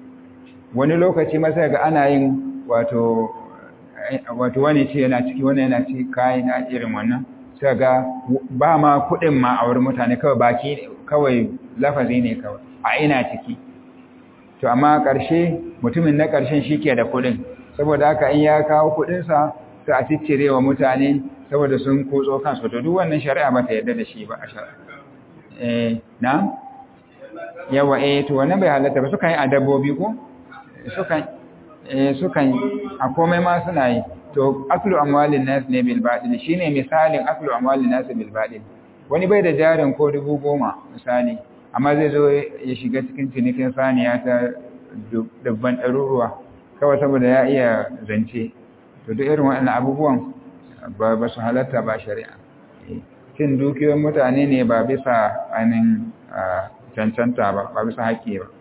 wani lokaci masa ga ana yin wato wato wani ce yana ciki wani yana ci kayan a irin wannan sai ga ba ma kuɗin ma a wurin mutane kawai baki kawai lafazi ne kawai a ina ciki to amma ƙarshe mutumin na ƙarshen shi ke da kuɗin saboda haka in ya kawo kuɗinsa sai a ciccire wa mutane saboda sun kutso kansu to duk wannan shari'a ba ta yarda da shi ba a shari'a eh na yawa eh to wannan bai halatta ba sukan yi a dabbobi ko sukan eh sukan a komai ma suna yi to aklu amwalin nas ne bil batil shine misalin aklu amwalin nas bil batil wani bai da jarin ko dubu goma misali amma zai zo ya shiga cikin cinikin saniya ta dubban ɗaruruwa kawai saboda ya iya zance to duk irin waɗannan abubuwan ba ba su halatta ba shari'a cin dukiyoyin mutane ne ba bisa ainihin cancanta ba ba bisa haƙƙi ba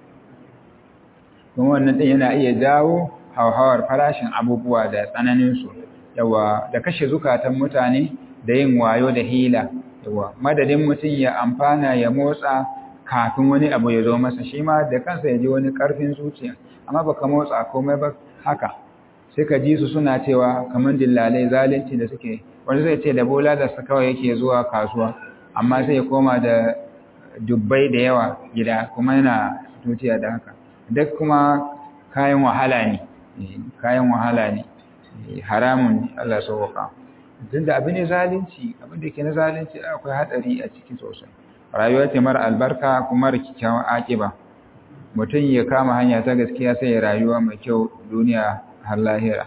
kuma wannan ɗin yana iya jawo hauhawar farashin abubuwa da tsananinsu yawa da kashe zukatan mutane da yin wayo da hila yawa madadin mutum ya amfana ya motsa kafin wani abu ya zo masa shi ma da kansa ya ji wani ƙarfin zuciya amma baka motsa komai ba haka sai ka ji su suna cewa kamar dillalai zalunci da suke wani zai ce da bola da su kawai yake zuwa kasuwa amma sai ya koma da dubbai da yawa gida kuma yana tuciya da haka duk kuma kayan wahala ne kayan wahala ne haramun Allah sauwaka tun da abin ne zalunci abin da ke na zalunci akwai hatsari a ciki sosai rayuwa ce mara albarka kuma da kyakkyawan akiba mutum ya kama hanya ta gaskiya sai ya rayuwa mai kyau duniya har lahira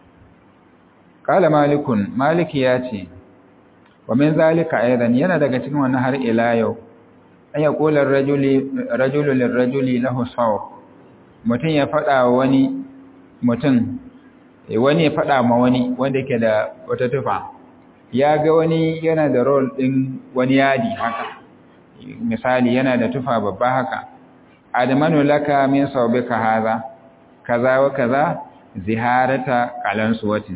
kala malikun maliki ya ce wa min zalika aidan yana daga cikin wannan har ila yau an ya kula rajulu lirrajuli lahu saw mutum ya faɗa wani mutum wani ya faɗa ma wani wanda yake da wata tufa ya ga wani yana da rol ɗin wani yadi haka misali yana da tufa babba haka admanu laka min saubika haza kaza wa kaza ziharata qalansuwatin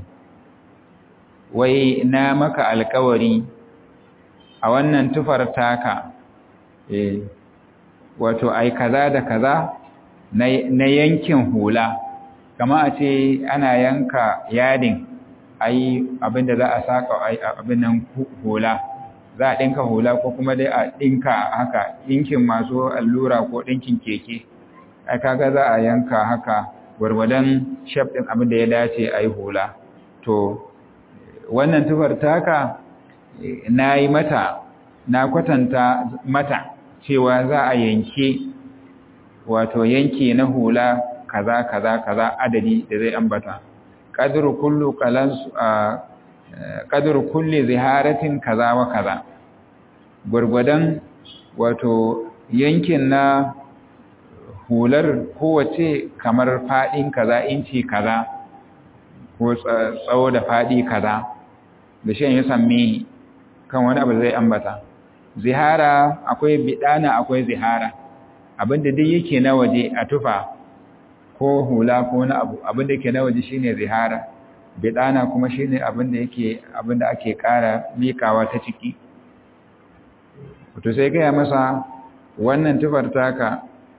wai na maka alkawari a wannan tufar taka eh wato ai kaza da kaza na yankin hula kama a ce ana yanka yadin ai abinda za a saka ai abin nan hula za a ɗinka hula ko kuma dai a ɗinka haka ɗinkin masu allura ko ɗinkin keke ai kaga za a yanka haka gwargwadon shaf ɗin abin da ya dace a yi hula to wannan tufar taka na yi mata na kwatanta mata cewa za a yanke wato yanke na hula kaza kaza kaza adadi da zai ambata qadru kullu qalas qadru kulli ziharatin kaza wa kaza gurgudan wato yankin na hular kowace kamar fadin kaza inci kaza ko tsawo da fadi kaza da shi ya sami kan wani abu zai ambata zihara akwai bidana akwai zihara abinda duk yake na waje a tufa ko hula ko na abu abinda yake na waje shine zihara bidana kuma shine abinda yake abinda ake ƙara mikawa ta ciki wato sai gaya masa wannan tufar taka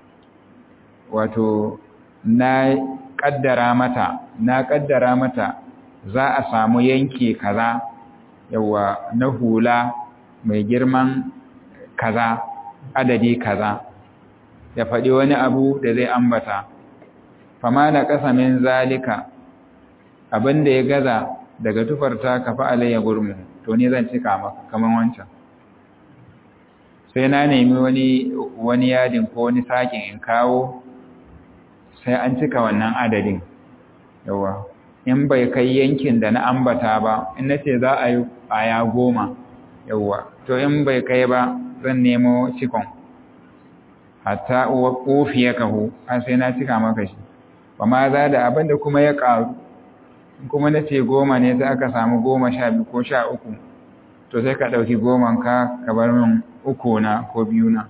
wato na kaddara mata na kaddara mata za a samu yanki kaza yawa na hula mai girman kaza adadi kaza ya faɗi wani abu da zai ambata fama da ƙasa min zalika abinda ya gaza daga tufarta ka fa'alai ya gurmu to ni zan cika maka kaman wancan sai na nemi wani wani yadin ko wani sakin in kawo sai an cika wannan adadin yawa in bai kai yankin da na ambata ba in nace za a yi aya goma yawa to in bai kai ba zan nemo cikon hatta ufiya kahu har sai na cika maka shi ba ma za da abin da kuma ya ƙaru kuma na ce goma ne sai aka samu goma sha biyu ko sha uku to sai ka ɗauki goman ka ka bar min uku na ko biyu na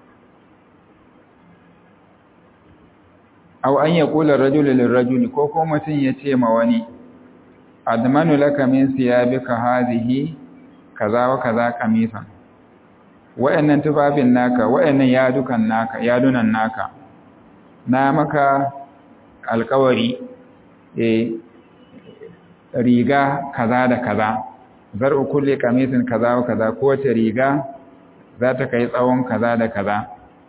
aw an ya kula rajulu lirrajuli ko ko mutum ya ce ma wani admanu laka min siyabika hadhihi kaza wa kaza qamisan wa'annan tufafin naka wa'annan yadukan naka yadunan naka na maka alkawari eh riga kaza da kaza zar'u kulli qamisin kaza wa kaza kowace riga za ta kai tsawon kaza da kaza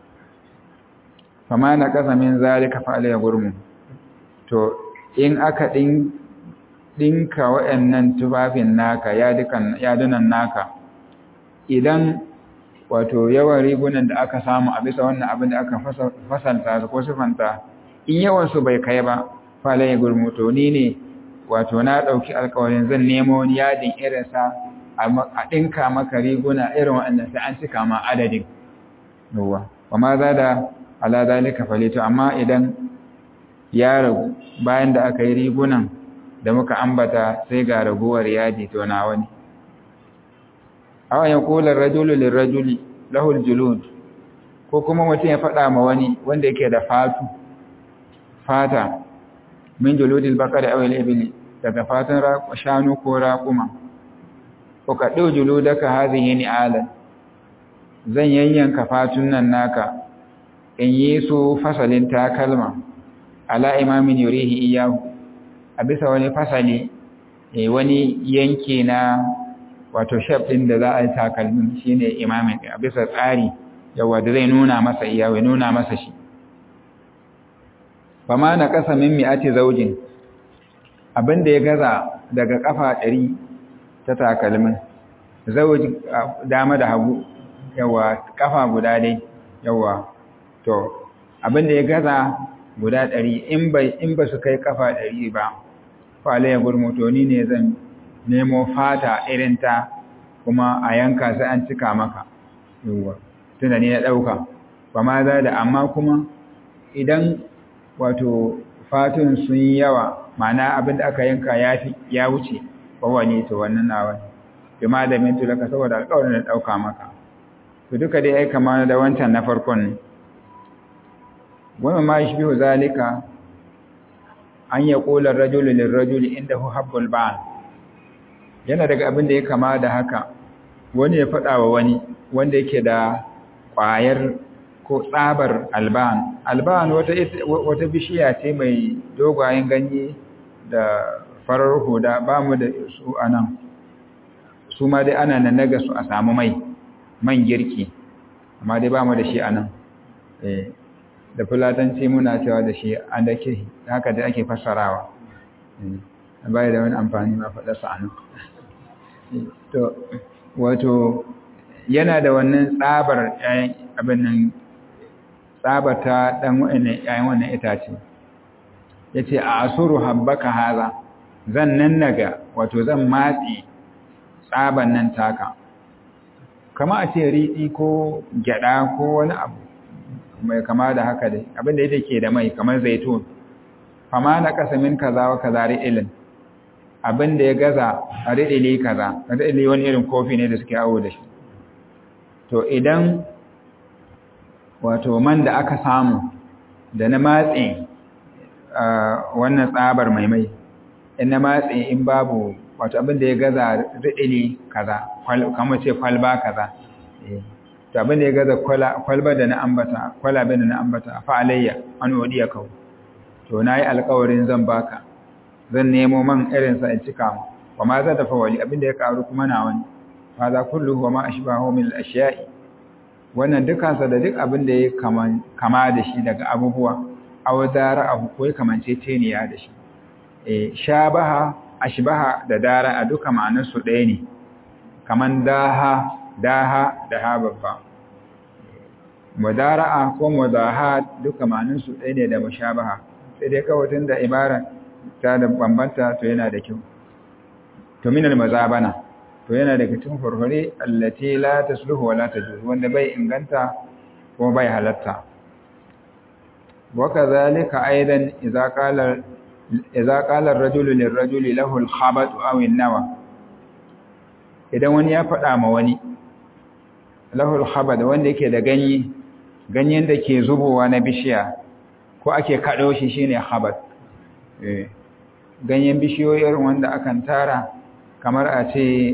fama na kasa min zalika fa alayya gurmu to in aka din dinka wa'annan tufafin naka yadukan yadunan naka idan wato yawan rigunan da aka samu a bisa wannan abin da aka fasalta ko sifanta in yawan su bai kai ba fa alayya gurmu to ni ne wato na ɗauki alkawarin zan nemo wani yadin irinsa a ɗinka maka riguna irin waɗannan sai an cika ma adadin yawa wa ma za da ala zalika falito amma idan ya ragu bayan da aka yi rigunan da muka ambata sai ga raguwar yadi to na wani awa ya kula rajulu lirrajuli lahul julud ko kuma mutum ya faɗa ma wani wanda yake da fatu fata min juludil bakari aw al-ibli daga fatan shanu ko raƙuma ko ka ɗau juludaka hadhihi ni'alan zan yanyanka fatun nan naka in yi su fasalin takalma ala imamin yurihi iyahu a bisa wani fasali eh wani yanki na wato shaf din da za a yi takalmin shine imamin a bisa tsari yawa da zai nuna masa iyahu ya nuna masa shi fama na ƙasa min mi'ati zaujin abinda ya gaza daga ƙafa ɗari ta takalmin zauji dama da hagu yawa ƙafa guda dai yawa to abinda ya gaza guda ɗari in bai in ba su kai ƙafa ɗari ba fale ya gurmutoni ne zan nemo fata irin ta kuma a yanka sai an cika maka yawa tunda ne na ɗauka ba ma za da amma kuma idan wato fatun sun yi yawa ma'ana abin da aka yanka ya fi ya wuce bawa ne to wannan nawa ne bi ma da mintu laka saboda alƙawarin da ɗauka maka to duka dai ai kama da wancan na farkon ne wani ma shi biyu zalika an ya ƙolar rajuli lirrajuli inda hu habbul ba'an yana daga abin da ya kama da haka wani ya faɗa wa wani wanda yake da ƙwayar ko tsabar alban alban wata, wata bishiya ce mai dogayen ganye da farar huda ba mu da su a nan su ma dai ana nan naga su a samu mai man girki amma dai ba mu da shi a nan da fulatanci muna cewa da shi an da ke haka da ake fassarawa bai da wani amfani ma faɗa su a nan to wato yana da wannan tsabar abin nan tsabata ɗan wa'annan ‘ya'yan wannan itace ya ce a asuru habbaka haza zan nan naga wato zan matsi tsaban nan taka kama a ce riɗi ko gyaɗa ko wani abu mai kama da haka dai abinda yake ke da mai kamar zaitun fama na kasamin kaza wa kaza ri'ilin abinda ya gaza a ri'ili kaza ri'ili wani irin kofi ne da suke awo da shi to idan wato man da aka samu da na matse wannan tsabar mai mai in na matse in babu wato abin da ya gaza riɗili kaza kamar ce kwalba kaza to abin da ya gaza kwalba da na ambata kwalabe da na ambata fa alayya an wadiya kawo to na yi alkawarin zan baka zan nemo man irinsa in cika mu wa ma za ta fawali abin da ya karu kuma na wani fa za kullu wa ma ashbahu min al-ashiya'i wannan dukansa da duk abin da ya kama da shi daga abubuwa aw dara abu ko kamance teniya da shi eh shabaha ashbaha da dara a duka ma'anar su ɗaya ne kaman daha daha da ha babba mudara'a ko mudaha duka ma'anar su ɗaya ne da mushabaha sai dai kawai tun da ibara ta da bambanta to yana da kyau to min al-mazabana to yana daga cikin furfure allati la tasluhu wa la tajuz wanda bai inganta ko bai halatta wa kadhalika aidan idza qala idza qala ar-rajulu lir-rajuli lahu al-khabat aw an-nawa idan wani ya faɗa ma wani lahu al-khabat wanda yake da ganye ganyen da ke zubowa na bishiya ko ake kado shi shine khabat eh ganyen bishiyoyin wanda akan tara kamar a ce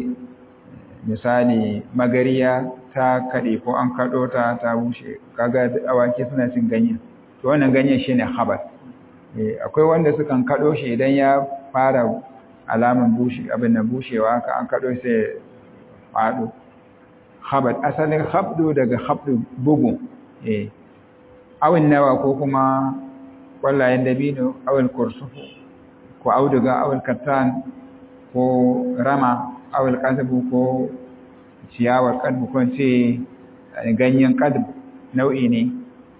misali magariya ta kaɗe ko an kaɗo ta ta bushe kaga awaki suna cin ganyen to wannan ganyen shine habat akwai wanda sukan kaɗo shi idan ya fara alaman bushe abin da bushewa ka an kaɗo sai faɗo habat asalin habdu daga habdu bugu eh awin nawa ko kuma kwallayen dabino awil kursufu ko auduga awil kattan ko rama awil kadbu ko ciyawar kadbu ko ce ganyen kadbu nau'i ne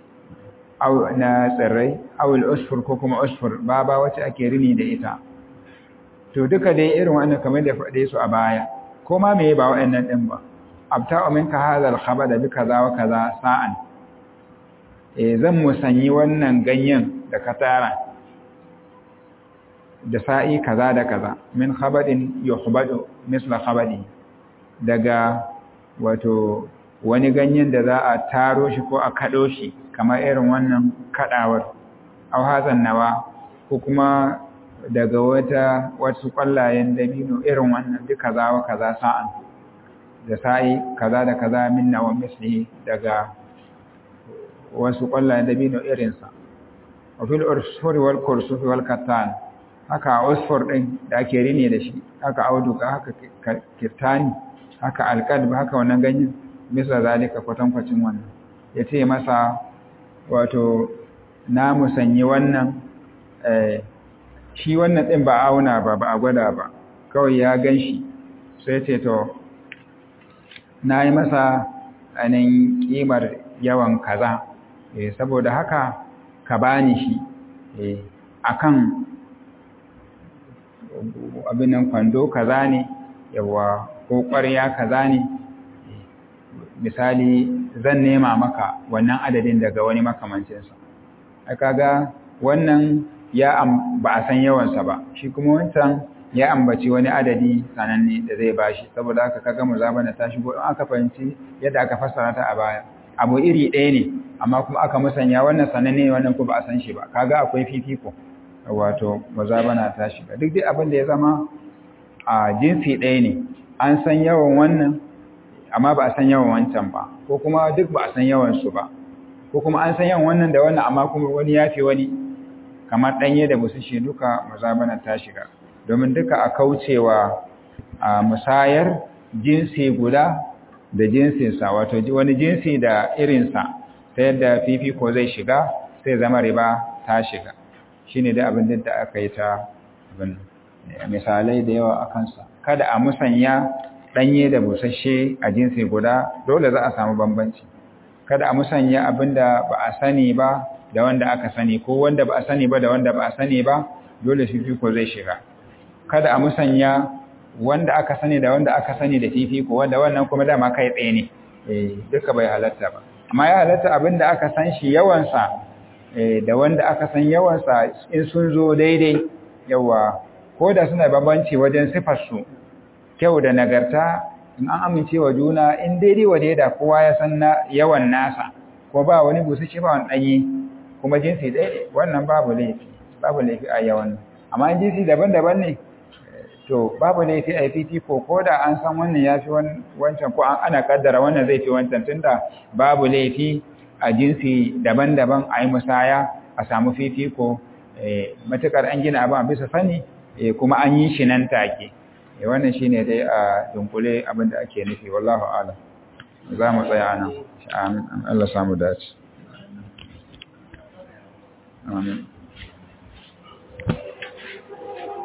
na tsirrai awil usfur ko kuma usfur baba wacce ake rini da ita to duka dai irin wannan kamar da faɗe su a baya ko ma meye ba waɗannan ɗin ba abta minka hadha al-khabada bi kaza wa kaza sa'an eh zan musanyi wannan ganyen da ka tara da sa'i kaza da kaza min khabadin yuhbadu misla khabadi daga wato wani ganyen da za a taro shi ko a kado shi kamar irin wannan kadawar aw hazan nawa ko kuma daga wata wasu kwallayen dabino irin wannan duk kaza wa kaza sa'an da sa'i kaza da kaza min nawa misli daga wasu kwallayen dabino irinsa wa fil ursuri wal kursufi wal kattan haka usfur din da ake rini da shi haka auduka haka kirtani haka alqalb haka wannan ganyen misal zalika kwatankwacin wannan yace masa wato na musanyi wannan eh shi wannan din ba auna ba ba a gwada ba kawai ya ganshi sai ce to nayi masa anan kimar yawan kaza eh saboda haka ka bani shi eh akan abin nan kwando kaza ne yawa ko ƙwarya kaza ne misali zan nema maka wannan adadin daga wani makamancinsa kaga wannan ya ba a san yawansa ba shi kuma wancan ya ambaci wani adadi sananne da zai bashi saboda haka kaga muzabana ta shigo in aka fahimci yadda aka fassara ta a baya abu iri ɗaya ne amma kuma aka musanya wannan sananne wannan ko ba a san shi ba kaga akwai fifiko wato muzabana ta shiga duk dai abin da ya zama a jinsi ɗaya ne an san yawan wannan amma ba a san yawan wancan ba ko kuma duk ba a san yawan su ba ko kuma an san yawan wannan da wannan amma kuma wani ya fi wani kamar ɗanye da busasshe duka muzabana ta shiga domin duka a kaucewa a musayar jinsi guda da jinsinsa wato wani jinsi da irinsa ta yadda fifiko zai shiga sai zama riba ta shiga shi ne da abin da aka yi ta misalai da yawa a kansa kada a musanya ɗanye da busasshe a jinsi guda dole za a samu bambanci kada a musanya abin da ba a sani ba da wanda aka sani ko wanda ba a sani ba da wanda ba a sani ba dole fifiko zai shiga kada a musanya wanda aka sani da wanda aka sani da fifiko wanda wannan kuma dama kai tsaye ne eh duka bai halatta ba amma ya halatta abinda aka san shi yawansa eh da wanda aka san yawansa in sun zo daidai yawa ko da suna bambanci wajen sifar su kyau da nagarta in an amince wa juna in daidai wa da kowa ya san na yawan nasa ko ba wani busasshe ba wani danyi kuma jinsi ɗaya wannan babu laifi babu laifi a yawan amma jinsi daban-daban ne to babu laifi a fifiko ko da an san wannan ya fi wancan ko ana kaddara wannan zai fi wancan tunda babu laifi a jinsi daban-daban a yi musaya a samu fifiko matukar an gina abin a bisa sani kuma an yi shi nan take wannan shi ne dai a dunkule abin da ake nufi wallahu ala za mu tsaya nan amin Allah samu dace amin